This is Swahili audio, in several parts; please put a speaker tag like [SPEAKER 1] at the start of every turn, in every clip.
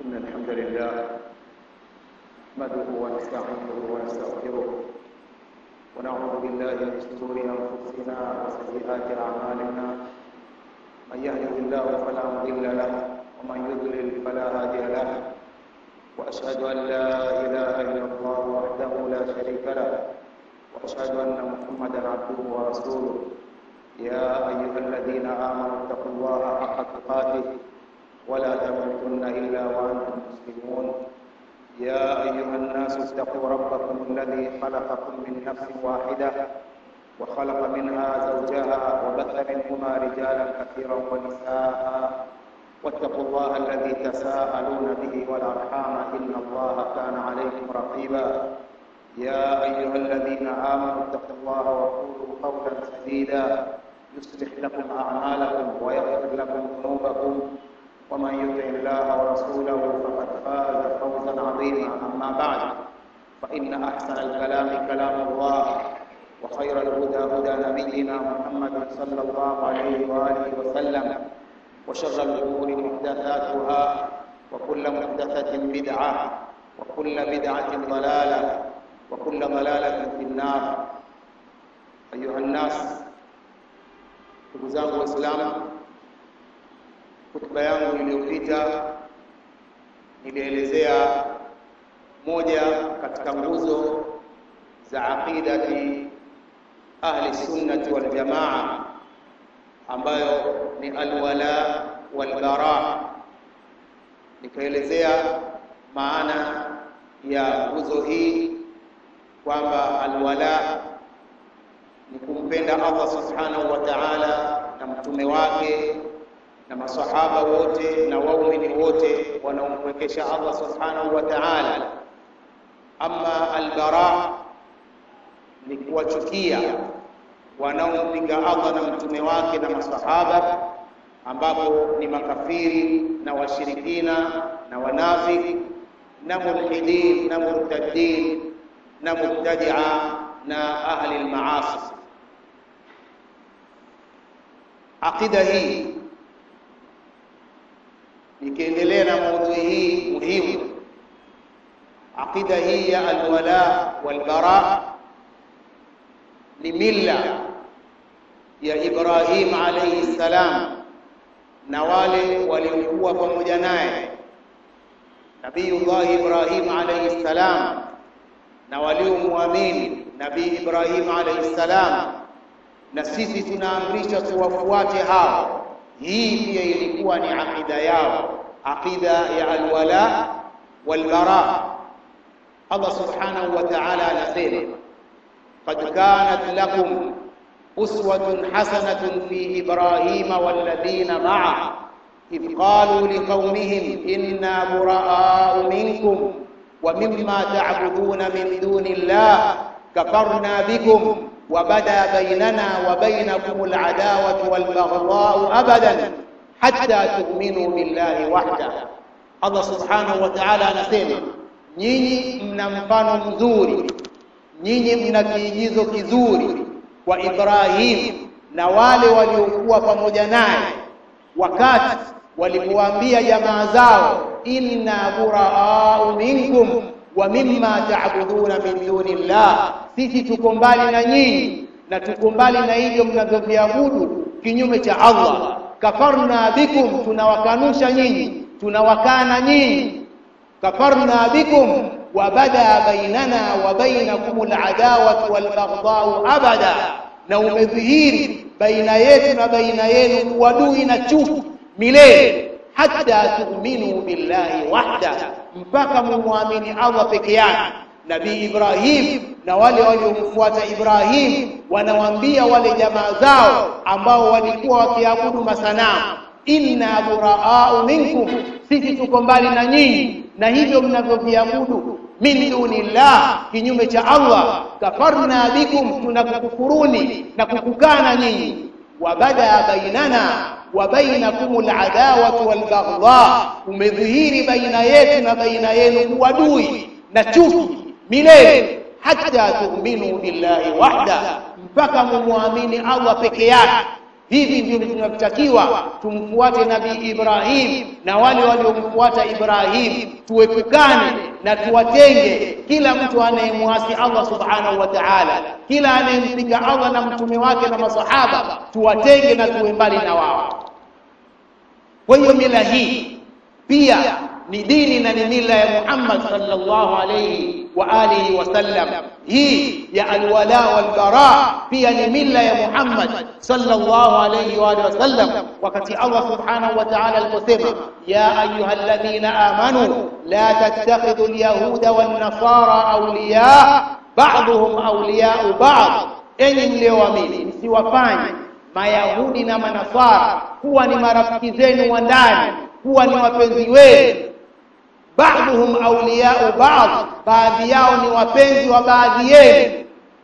[SPEAKER 1] إن الحمد لله نحمده ونستعينه ونستغفره ونعوذ بالله من شرور أنفسنا وسيئات أعمالنا من يهده الله فلا مضل له ومن يضلل فلا هادي له وأشهد أن لا إله إلا الله وحده لا شريك له وأشهد أن محمدا عبده ورسوله يا أيها الذين آمنوا اتقوا الله حق تقاته ولا تموتن إلا وأنتم مسلمون يا أيها الناس اتقوا ربكم الذي خلقكم من نفس واحدة وخلق منها زوجها وبث منهما رجالا كثيرا ونساء واتقوا الله الذي تساءلون به والأرحام إن الله كان عليكم رقيبا يا أيها الذين آمنوا اتقوا الله وقولوا قولا سديدا يصلح لكم أعمالكم ويغفر لكم ذنوبكم ومن يطع الله ورسوله فقد فاز فوزا عظيما أما بعد فإن أحسن الكلام كلام الله وخير الهدى هدى نبينا محمد صلى الله عليه وآله وسلم وشر الأمور محدثاتها وكل محدثة بدعة وكل بدعة ضلالة وكل ضلالة في النار أيها الناس ndugu zangu Waislamu, hotuba yangu iliyopita nilielezea moja katika nguzo za aqidati ahli sunnati wal jamaa ambayo ni alwala walbara. Nikaelezea maana ya nguzo hii kwamba alwala ni kumpenda Allah subhanahu wa ta'ala na mtume wake na masahaba wote na waumini wote wanaomwekesha Allah subhanahu wa ta'ala. Ama albara ni kuwachukia wanaompinga Allah na mtume wake na masahaba, ambapo ni makafiri na washirikina na wanafiki na mulhidin na murtaddin na mubtadia na ahli almaasi. Aqida hii nikiendelea na maudhui hii muhimu, aqida hii ya alwala walbara ni milla ya Ibrahim alayhi salam na wale waliokuwa pamoja naye Nabiyullah Ibrahim alayhi salam na waliomwamini Nabii Ibrahim alayhi salam, na sisi tunaamrishwa tuwafuate hao. Hii pia ilikuwa ni aqida yao, aqida ya alwala walbara. Allah subhanahu wa ta'ala anasema qad kanat lakum uswatun hasanatun fi Ibrahima walladhina ma'a idh qalu liqaumihim inna buraa'u minkum ومما تعبدون من دون الله كفرنا بكم وبدا بيننا وبينكم العداوة والبغضاء أبدا حتى تؤمنوا بالله وحده الله سبحانه وتعالى anasema nyinyi mna mfano mzuri nyinyi mna kiigizo kizuri kwa Ibrahim na wale waliokuwa pamoja naye wakati walipowaambia jamaa zao inna buraau minkum wa mimma ta'buduna min dunillah, sisi tuko mbali na nyinyi na tuko mbali na hivyo mnavyoviabudu kinyume cha Allah. Kafarna bikum, tunawakanusha nyinyi, tunawakana nyinyi. Kafarna bikum wa bada bainana wa bainakum al'adawatu wal baghdau abada, na umedhihiri baina yetu na baina yenu uadui na chuki milele hatta tu'minu billahi wahda, mpaka mumwamini Allah peke yake. Nabii Ibrahim na wale waliomfuata Ibrahim wanawaambia wale jamaa zao ambao walikuwa wakiabudu masanamu, inna buraau minkum, sisi tuko mbali na nyinyi na hivyo mnavyoviabudu min dunillah, kinyume cha Allah. Kafarna bikum, tunakukufuruni na kukukana nyinyi. Wabada bainana wa bainakum aladawatu walbaghdha, umedhihiri baina yetu na baina yenu uadui na chuki milele, hatta tu'minu billahi wahda, mpaka mumwamini Allah peke yake. hivi ndivyo tunavyotakiwa tumfuate nabii Ibrahim na wale waliomfuata Ibrahim tuepukane na tuwatenge kila mtu anayemwasi Allah subhanahu wa ta'ala kila anayempinga Allah na mtume wake na masahaba tuwatenge na tuwe mbali na wao kwa hiyo mila hii pia ni dini na ni mila ya Muhammad sallallahu alayhi wa alihi wasallam hii ya alwala wal bara pia ni mila ya Muhammad sallallahu alayhi wa alihi wasallam wakati Allah subhanahu wa ta'ala aliposema ya ayyuhalladhina amanu la tattakhidhu alyahuda wan nasara awliya ba'dhum awliya'u ba'd enyi mlioamini msiwafanye mayahudi na manasara kuwa ni marafiki zenu wa ndani kuwa ni wapenzi wenu ba'dhum awliya'u ba'd baadhi yao ni wapenzi wa baadhi yenu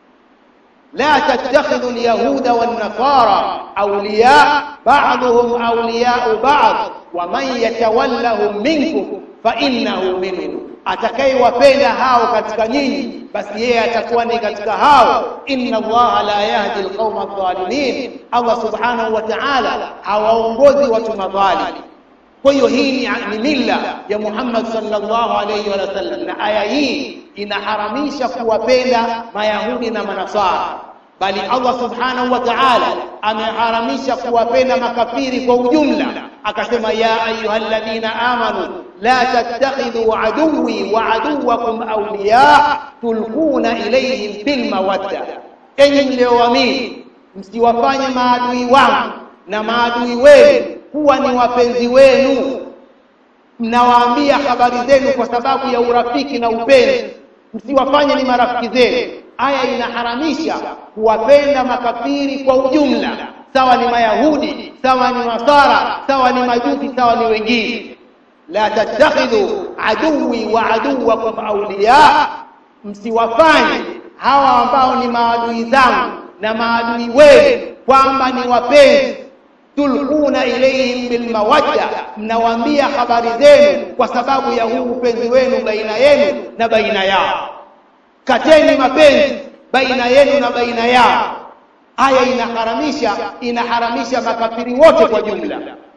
[SPEAKER 1] لا تتخذوا اليهود والنصارى أولياء بعضهم أولياء بعض ومن يتولهم منكم فإنه منهم atakayewapenda hao katika nyinyi basi yeye atakuwa ni katika hao inna allaha la yahdi alqauma adh-dhalimin allah subhanahu wa ta'ala hawaongozi watu madhalim kwa hiyo hii ni, ni mila ya Muhammad sallallahu alayhi wa sallam na aya hii inaharamisha kuwapenda mayahudi na manasara bali Allah subhanahu wa ta'ala ameharamisha kuwapenda makafiri kwa ujumla akasema ya ayyuhalladhina amanu la tattakhidhu aduwwi wa aduwwakum awliya tulquna ilayhim bil mawadda enyi mlioamini msiwafanye maadui wangu na maadui wenu kuwa ni wapenzi wenu mnawaambia habari zenu kwa sababu ya urafiki na upenzi msiwafanye ni marafiki zenu aya inaharamisha kuwapenda makafiri kwa ujumla sawa ni mayahudi sawa ni nasara sawa ni majusi sawa ni wengine la tattakhidhu aduwi wa aduwakum awliya msiwafanye hawa ambao ni maadui zangu na maadui wenu kwamba ni wapenzi tulquna ilayhim bilmawadda mnawaambia habari zenu kwa sababu ya huu upenzi wenu baina yenu na baina yao kateni mapenzi baina yenu na baina yao aya inaharamisha inaharamisha makafiri wote kwa jumla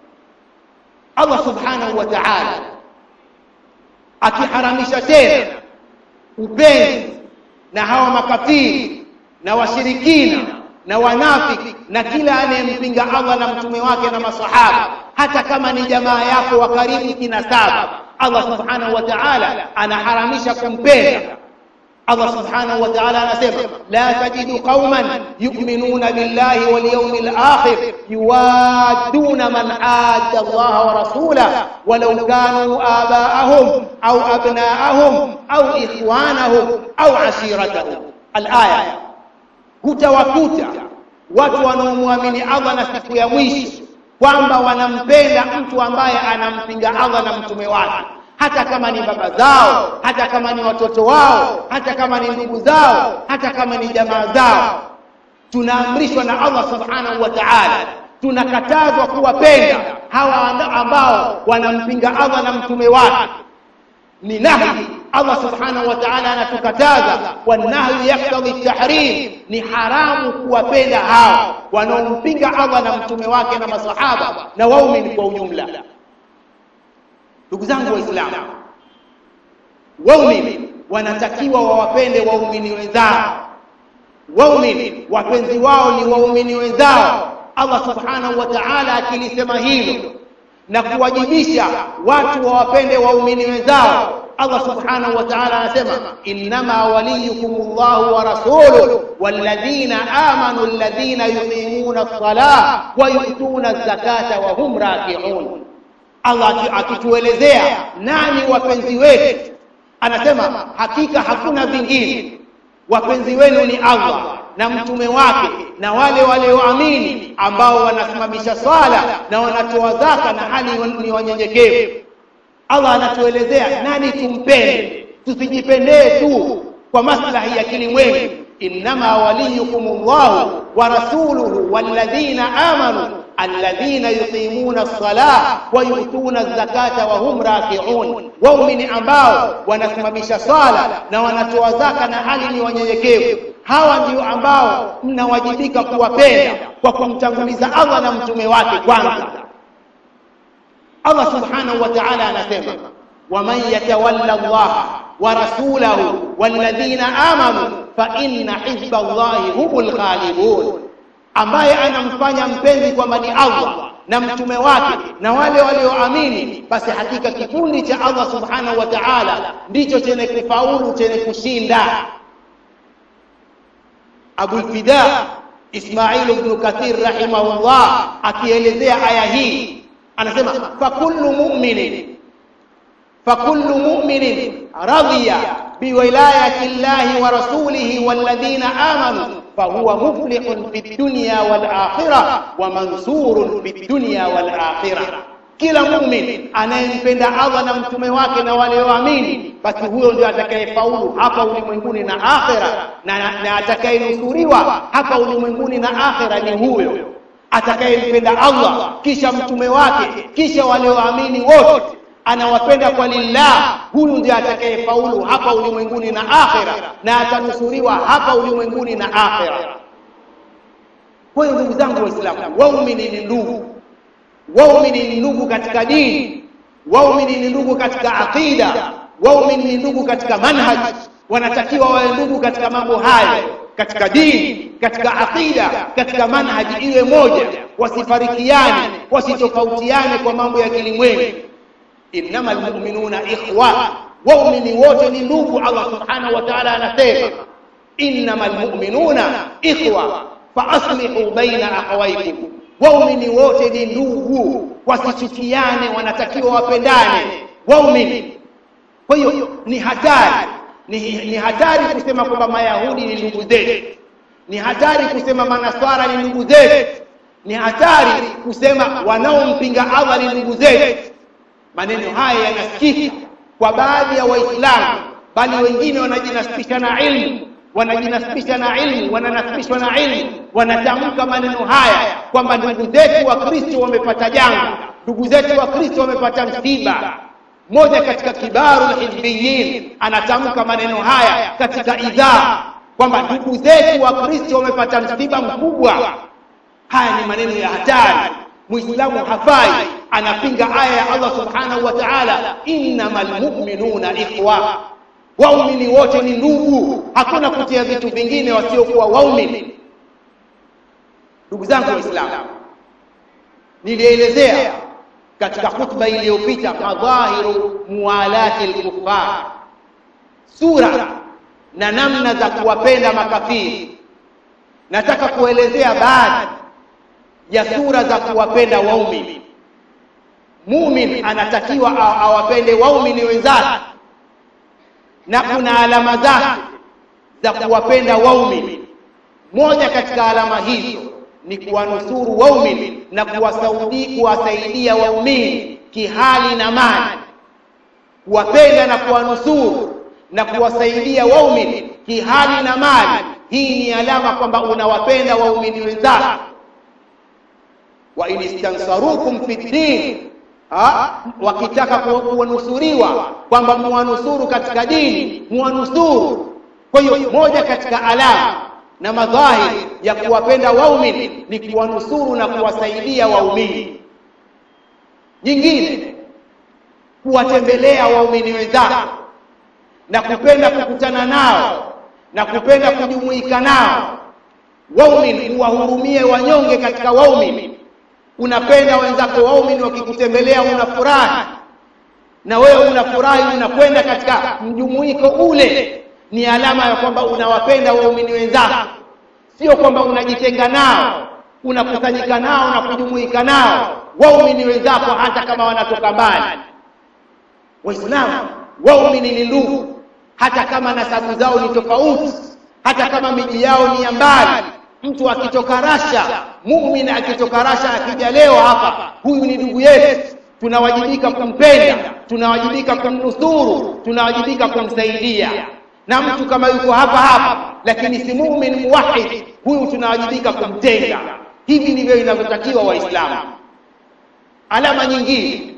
[SPEAKER 1] Allah subhanahu wa ta'ala akiharamisha tena upenzi na hawa makafiri na washirikina na wanafiki na kila anayempinga Allah na mtume wake na masahaba hata kama ni jamaa yako wa karibu kinasaba Allah subhanahu wa ta'ala anaharamisha kumpenda Allah subhanahu wa ta'ala anasema la tajidu qauman yu'minuna billahi wal yawmil akhir yuwadduna man adda Allah wa rasulahu walau kanu aba'ahum aw abna'ahum aw ikhwanahum aw ashiratahum al-aya hutawakuta watu wanaomwamini Allah na siku ya mwisho kwamba wanampenda mtu ambaye anampinga Allah na mtume wake hata kama ni baba zao hata kama ni watoto wao hata kama ni ndugu zao hata kama ni jamaa zao tunaamrishwa na Allah subhanahu wa ta'ala tunakatazwa kuwapenda hawa ambao wanampinga Allah na mtume wake ni nahi Allah subhanahu wa ta'ala anatukataza wanahyu yaktadhi tahrim ni haramu kuwapenda hao wanaompinga Allah na mtume wake na masahaba na waumini kwa ujumla ndugu zangu waislamu waumini wanatakiwa wawapende waumini wenzao waumini wapenzi wao ni waumini wenzao Allah subhanahu wa ta'ala akilisema hilo na kuwajibisha watu wawapende waumini wenzao Allah subhanahu wa ta'ala anasema innama waliyukumullahu wa rasuluhu walladhina amanu alladhina yuqimuna as-salata wa yu'tuna az-zakata wa hum raki'un Allah akituelezea nani wapenzi wetu anasema hakika hakuna vingine wapenzi wenu ni Allah na mtume wake na wale walioamini ambao wanasimamisha swala na wanatoa zaka na hali ni wanyenyekevu Allah anatuelezea nani tumpende tusijipendee tu kwa maslahi ya kilimwengu innama waliyukumullahu wa rasuluhu walladhina amanu alladhina yuqimuna as-salah wa yu'tuna az-zakata wa hum raki'un waumini ambao wanasimamisha swala na wanatoa zaka na hali ni wanyenyekevu hawa ndio ambao mnawajibika kuwapenda kwa kumtanguliza Allah na mtume wake kwanza Allah subhanahu wa ta'ala anasema waman yatawalla Allah wa rasulahu walladhina amanu fa inna hizba Allahi humul ghalibun ambaye anamfanya mpenzi kwamba ni Allah na mtume wake na wale walioamini basi hakika kikundi cha Allah subhanahu wa ta'ala ndicho chenye kufaulu chenye kushinda Abu Fida Ismail ibn Kathir rahimahullah akielezea aya hii anasema fa kullu mu'minin fa kullu mu'minin radiya biwilayati llahi wa rasulihi walladhina amanu fahuwa muflihun fi dunya wal akhirah wa mansurun fi dunya wal akhirah kila muumini anayempenda Allah na mtume wake na walioamini basi huyo ndio atakayefaulu hapa ulimwenguni na akhera na, na, na atakayenusuriwa hapa ulimwenguni na akhera ni huyo atakayempenda Allah kisha mtume wake kisha walioamini wote anawapenda kwa lillah huyu ndiye atakayefaulu hapa ulimwenguni na akhera na atanusuriwa hapa ulimwenguni na akhera kwa hiyo ndugu zangu waislamu waumini ni ndugu waumini ni ndugu katika dini waumini ni ndugu katika aqida waumini ni ndugu katika manhaj wanatakiwa wawe ndugu katika mambo hayo katika dini katika aqida katika manhaji iwe moja wasifarikiane wasitofautiane kwa mambo ya kilimwengu innamal mu'minuna ikhwa waumini wote ni ndugu Allah subhanahu wa ta'ala anasema innamal mu'minuna ikhwa fa aslihu baina akhawaykum waumini wote ni ndugu wasichukiane wanatakiwa wapendane waumini kwa hiyo ni hatari ni, ni hatari kusema kwamba mayahudi ni ndugu zetu ni hatari kusema manaswara ni ndugu zetu ni hatari kusema wanaompinga Allah ni ndugu zetu maneno haya yanasikika kwa baadhi ya waislamu bali wengine wanajinasibisha na ilmu wanajinasibisha na ilmu wananasibishwa na ilmu wanatamka maneno haya kwamba ndugu zetu wa Kristo wamepata janga ndugu zetu wa Kristo wamepata msiba mmoja katika kibaru hizbiyin anatamka maneno haya katika idhaa kwamba ndugu zetu wa Kristo wamepata msiba mkubwa haya ni maneno ya hatari muislamu hafai anapinga aya ya Allah subhanahu wa ta'ala innamal mu'minuna ikhwa waumini wote ni ndugu hakuna kutia vitu vingine wasiokuwa waumini ndugu zangu waislamu nilielezea katika khutba iliyopita madhahiru muwalati al-kuffar sura na namna za kuwapenda makafiri nataka kuelezea baadhi ya sura za kuwapenda waumini mumin anatakiwa awapende waumini wenzake na kuna alama zake za kuwapenda waumini moja katika alama hizo ni kuwanusuru waumini na kuwasaudi kuwasaidia waumini kihali na mali kuwapenda na kuwanusuru na kuwasaidia waumini kihali na mali hii ni alama kwamba unawapenda waumini wenzako wa in istansarukum fi din wakitaka kuwanusuriwa kwamba muwanusuru katika dini muwanusuru kwa hiyo moja katika alama na madhahiri ya kuwapenda waumini ni kuwanusuru na kuwasaidia waumini nyingine kuwatembelea waumini wenzako na kupenda kukutana nao na kupenda kujumuika nao waumini uwahurumie wanyonge katika waumini unapenda wenzako waumini wakikutembelea unafurahi na wewe unafurahi unakwenda katika mjumuiko ule ni alama ya kwamba unawapenda waumini wenzako sio kwamba unajitenga nao unakusanyika nao na kujumuika nao waumini wenzako hata kama wanatoka mbali waislamu waumini ni ndugu hata kama nasabu zao ni tofauti hata kama miji yao ni ya mbali mtu akitoka Rasha muumini akitoka Rasha akija leo hapa huyu ni ndugu yetu tunawajibika kumpenda tunawajibika kumnusuru tunawajibika kumsaidia na mtu kama yuko hapa hapa lakini si muumini muwahid huyu tunawajibika kumtenga hivi ndivyo inavyotakiwa waislamu alama nyingine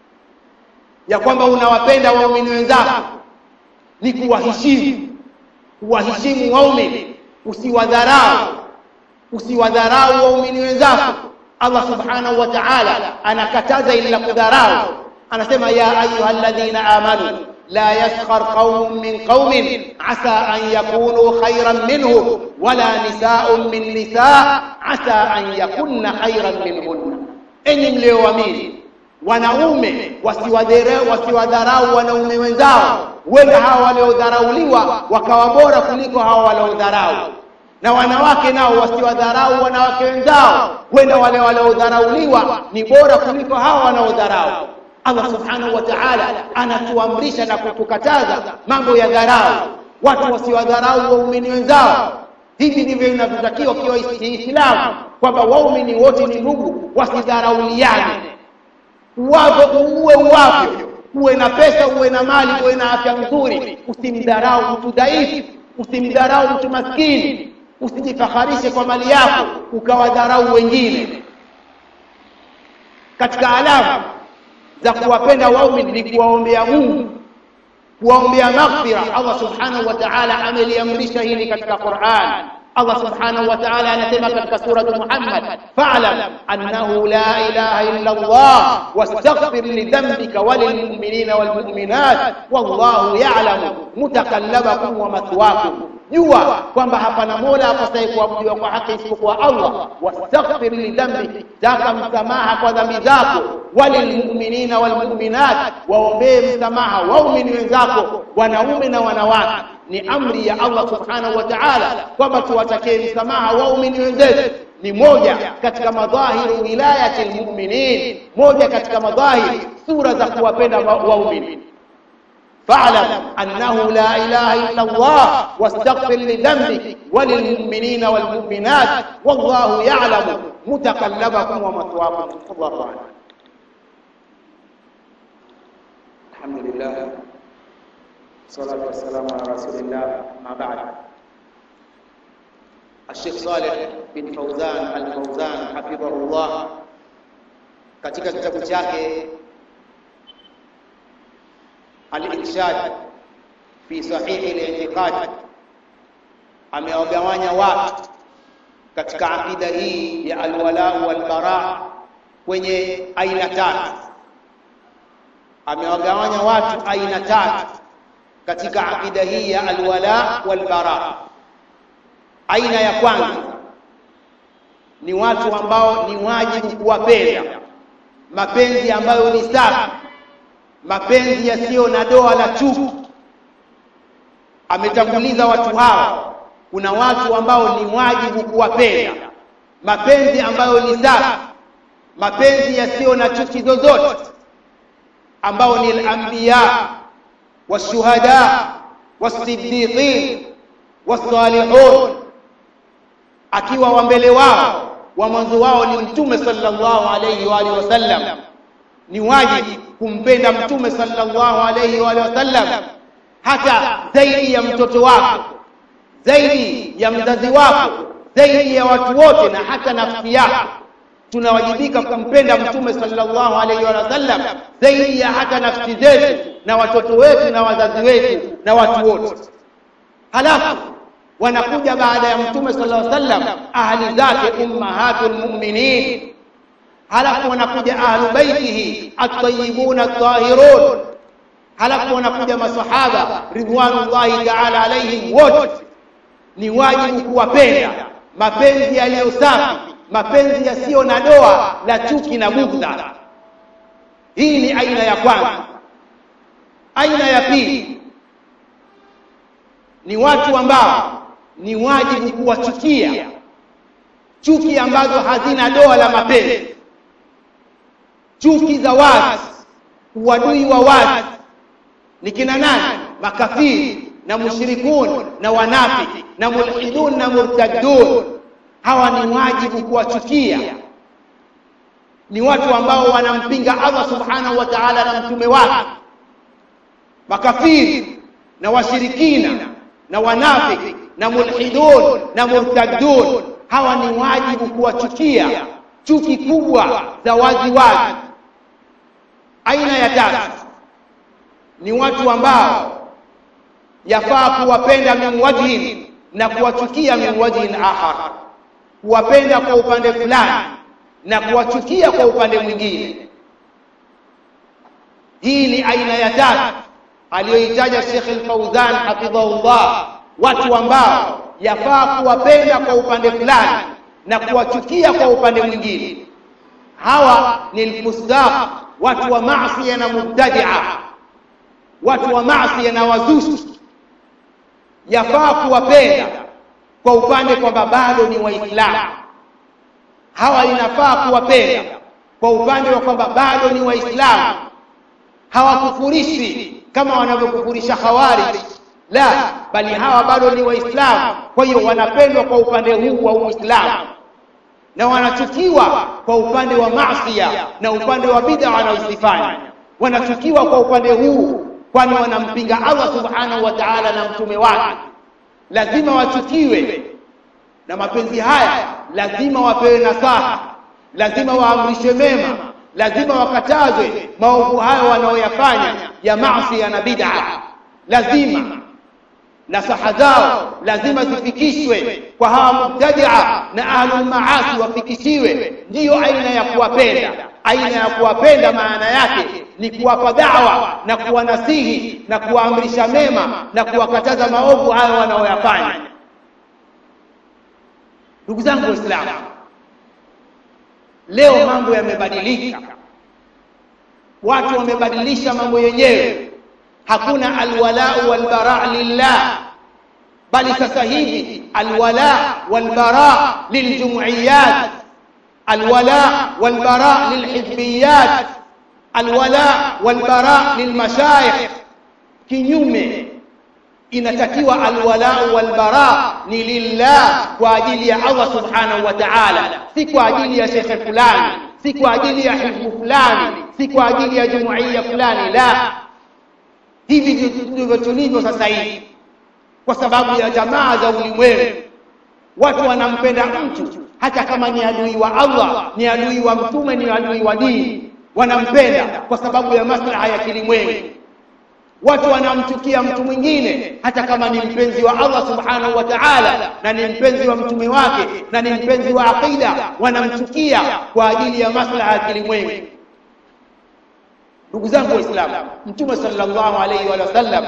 [SPEAKER 1] ya kwamba unawapenda waumini wenzako ni kuwaheshimu kuwaheshimu waumini usiwadharau usiwadharau waumini wenzako Allah subhanahu wa ta'ala anakataza ili la kudharau anasema ya ayyuhalladhina amanu la yaskhar qaumun min qaumin asa an yakunu khayran minhum wala nisaa'un min nisaa' asa an yakunna khayran minhunna enyi mlioamini wanaume wasiwadharau wanaume wenzao wenda hawa waliodharauliwa wakawa bora kuliko hawa waliodharau na wanawake nao wasiwadharau wanawake wenzao wenda wale waliodharauliwa ni bora kuliko hawa wanaodharau Allah subhanahu wa ta'ala anatuamrisha na kutukataza mambo ya dharau watu wasiwadharau waumini wenzao hivi ndivyo inavyotakiwa kiwa Islamu kwamba waumini wote ni ndugu wasidharauliane uwavyo uwe uwavyo uwe na pesa uwe na mali uwe na afya nzuri usimdharau mtu dhaifu usimdharau mtu maskini usijifaharishe kwa mali yako ukawadharau wengine katika alama za kuwapenda waumini ni kuwaombea Mungu kuwaombea maghfira Allah subhanahu wa ta'ala ameliamrisha hili katika Qur'an Allah subhanahu wa ta'ala anasema katika sura Muhammad fa'lam annahu la ilaha illa Allah wastaghfir li dhanbika wa lil mu'minina wal mu'minat wallahu ya'lamu mutakallabakum wa mathwakum jua kwamba hapana mola apasaye kuabudiwa kwa haki isipokuwa Allah wastaghfir li dhanbi taka msamaha kwa dhambi zako walilmu'minina walmu'minat waombee msamaha waumini wenzako wanaume na wanawake ni amri ya Allah subhanahu wa ta'ala kwamba tuwatakie msamaha waumini wenzetu ni moja katika madhahiru wilayati almu'minin moja katika madhahiri sura za kuwapenda waumini فاعلم أنه لا إله إلا الله واستغفر لذنبك وللمؤمنين والمؤمنات والله يعلم متقلبكم ومثواكم الله أعلم الحمد لله والصلاة والسلام على رسول الله ما بعد الشيخ صالح بن فوزان الفوزان حفظه الله katika kitabu chake al-irshad fi sahihi al-i'tiqad amewagawanya watu katika akida hii ya alwala walbara kwenye aina tatu amewagawanya watu aina tatu katika akida hii ya alwala walbara aina ya kwanza ni watu ambao ni wajibu kuwapenda mapenzi ambayo ni safi mapenzi yasiyo na doa la chuki ametanguliza watu hao kuna watu ambao ni wajibu kuwapenda mapenzi ambayo ni safi mapenzi yasiyo na chuki zozote ambao ni al-anbiya washuhada wasiddiqin wasalihun akiwa wa mbele wao wa mwanzo wao ni mtume sallallahu alayhi wa alihi wasallam ni wajibu kumpenda mtume sallallahu alayhi wa alihi wasallam hata zaidi ya mtoto wako zaidi ya mzazi wako zaidi ya watu wote na hata nafsi yako tunawajibika kumpenda mtume sallallahu alayhi wa sallam zaidi ya hata nafsi zetu na watoto wetu na wazazi wetu na watu wote halafu wanakuja baada ya mtume sallallahu alayhi wasallam ahli zake ummahatul mu'minin halafu wanakuja ahlu baitihi at-tayyibun at-tahirun halafu wanakuja masahaba ridwanullahi ta'ala alayhim wote ni wajibu kuwapenda mapenzi yaliyo safi mapenzi yasiyo na doa la chuki na bugdha hii ni aina ya kwanza aina ya pili ni watu ambao ni wajibu kuwachukia chuki ambazo hazina doa la mapenzi chuki za wazi uadui wa wazi ni kina nani makafiri na mushrikun na wanafiki na mulhidun na murtaddun hawa ni wajibu kuwachukia ni watu ambao wanampinga Allah subhanahu wa ta'ala na mtume wake makafiri na washirikina na wanafiki na mulhidun na murtaddun hawa ni wajibu kuwachukia chuki kubwa za wazi wazi aina ya tatu ni watu ambao yafaa kuwapenda min wajhin na kuwachukia min wajhin akhar kuwapenda kwa upande fulani na kuwachukia kwa upande mwingine hii ni aina ya tatu aliyoitaja Sheikh Al-Fauzan hafidhahullah watu ambao yafaa kuwapenda kwa upande fulani na kuwachukia kwa upande mwingine hawa ni alfusaq watu wa maasi na mubtadia watu wa maasi na wazushi yafaa kuwapenda kwa upande kwamba bado ni waislamu hawa inafaa kuwapenda kwa upande wa kwamba bado ni waislamu hawakufurishi kama wanavyokufurisha khawarij la bali hawa bado ni waislamu kwa hiyo wanapendwa kwa upande huu wa uislamu na wanachukiwa kwa upande wa maasiya na upande wa bid'a wanaozifanya wanachukiwa kwa upande huu kwani wanampinga Allah subhanahu wa ta'ala na mtume wake lazima wachukiwe na mapenzi haya lazima wapewe nasaha lazima waamrishwe mema lazima wakatazwe maovu hayo wanaoyafanya ya maasi na bid'a lazima nasaha zao lazima zifikishwe kwa hawa mubtadia na ahlul maasi wafikishiwe ndiyo aina ya kuwapenda aina ya kuwapenda maana yake ni kuwapa dawa na kuwanasihi na kuwaamrisha mema na kuwakataza maovu hayo wanaoyafanya ndugu zangu waislamu leo mambo yamebadilika watu wamebadilisha mambo yenyewe hakuna alwalau walbara lillah bali sasa hivi alwala walbara liljumuiyat alwala walbara lilhizbiyat alwala walbara lilmashayikh kinyume inatakiwa alwalau walbara ni lillah kwa ajili ya Allah subhanahu wa ta'ala si kwa ajili ya shekhe fulani si kwa ajili ya hizbu fulani si kwa ajili ya jumuiya fulani la hivi ndivyo tulivyo sasa hivi kwa sababu ya jamaa za ulimwengu watu wanampenda mtu hata kama ni adui wa Allah ni adui wa mtume ni adui wa dini wanampenda kwa sababu ya maslaha ya kilimwengu watu wanamchukia mtu mwingine hata kama ni mpenzi wa Allah subhanahu wa ta'ala na ni mpenzi wa mtume wake na ni mpenzi wa aqida wanamchukia kwa ajili ya maslaha ya kilimwengu ndugu zangu waislamu mtume sallallahu alayhi wa sallam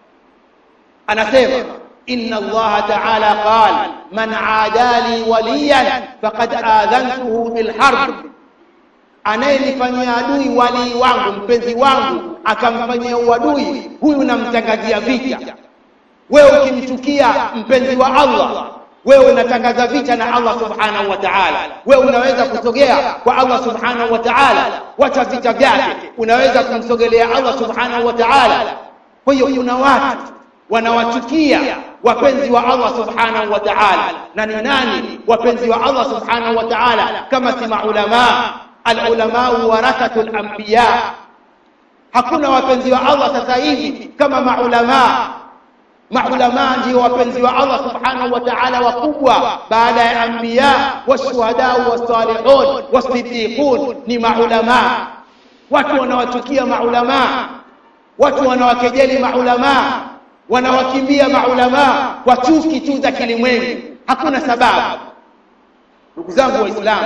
[SPEAKER 1] anasema inna allaha ta'ala qala man aadali waliyan faqad adhantuhu bil harb anayenifanyia adui walii wangu mpenzi wangu akamfanyia uadui huyu namtangazia vita wewe ukimchukia mpenzi wa Allah wewe unatangaza vita na Allah subhanahu wa ta'ala wewe unaweza kusogea kwa Allah subhanahu wa ta'ala wacha vita vyake unaweza kumsogelea Allah subhanahu wa ta'ala kwa hiyo kuna watu wanawachukia wapenzi wa Allah subhanahu wa ta'ala na ni nani wapenzi wa Allah subhanahu wa ta'ala kama si maulama alulama warathatul anbiya hakuna wapenzi wa Allah sasa hivi kama maulama maulama ndio wapenzi wa Allah subhanahu wa ta'ala wakubwa baada ya anbiya washuhada wasalihun wasiddiqun ni maulama watu wanawachukia maulama watu wanawakejeli maulama wanawakimbia maulama kwa chuki tu za kilimwengu hakuna sababu ndugu zangu waislamu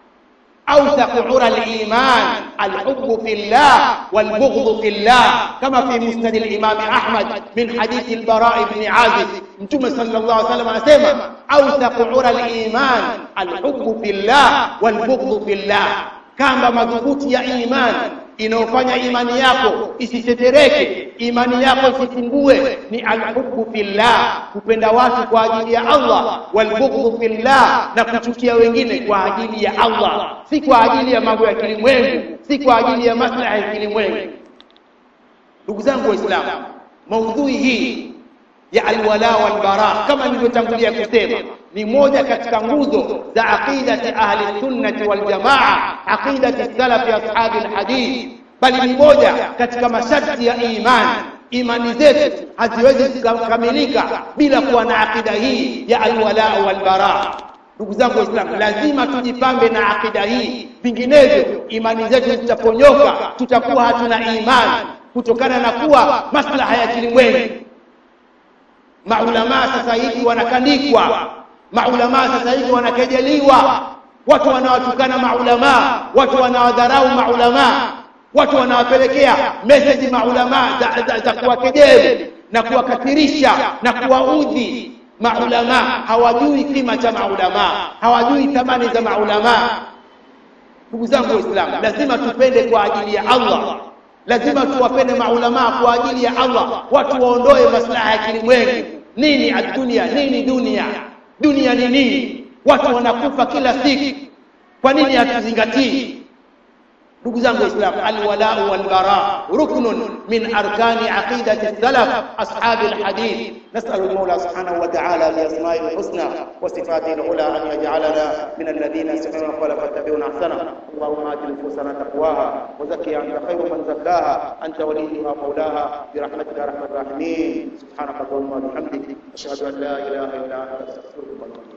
[SPEAKER 1] أوثق عرى الإيمان الحب في الله والبغض في الله كما في مسند الإمام أحمد من حديث البراء بن عازب متوم صلى الله عليه وسلم أسمى أوثق عرى الإيمان الحب في الله والبغض في الله كما مضبوط يا إيمان inayofanya imani yako isitetereke imani yako isipungue ni alhubbu fillah kupenda watu kwa ajili ya Allah walbughdhu fillah na kuchukia wengine kwa ajili ya Allah si kwa ajili ya mambo ya kilimwengu si kwa ajili ya maslaha ya kilimwengu ndugu zangu waislamu maudhui hii ya alwala walbara kama nilivyotangulia kusema ni moja katika nguzo za aqidati ahli sunnati wal jamaa aqidati salafi ashabi alhadith bali ni moja katika masharti ya imani imani zetu haziwezi kukamilika bila kuwa na aqida hii ya alwala walbara ndugu zangu waislamu lazima tujipambe na aqida hii vinginevyo imani zetu zitaponyoka tutakuwa hatuna imani kutokana na kuwa maslaha ya kilimwengu maulamaa sasa hivi wanakandikwa maulamaa sasa hivi wanakejeliwa watu wanawatukana maulamaa watu wanawadharau maulamaa watu wanawapelekea meseji maulamaa za, za, za kuwakejeli na kuwakathirisha na kuwaudhi maulamaa hawajui kima cha maulamaa hawajui thamani za maulamaa ndugu zangu waislamu lazima tupende kwa ajili ya allah lazima tuwapende maulamaa kwa ajili ya allah watu waondoe maslaha ya kilimwengu nini adunia nini dunia dunia ni nini watu wanakufa kila siku kwa nini hatuzingatii ndugu zangu waislamu alwalau walbara ruknun min arkani aqidati salaf ashabi alhadith نسأل المولى سبحانه وتعالى بأسمائه الحسنى وصفاته العلى أن يجعلنا من الذين يستمعون القول فاتبعون أحسنه اللهم آت نفوسنا تقواها وزكها أنت خير من زكاها أنت وليها ومولاها برحمتك يا أرحم الراحمين سبحانك اللهم وبحمدك أشهد أن لا إله إلا أنت أستغفرك وأتوب إليك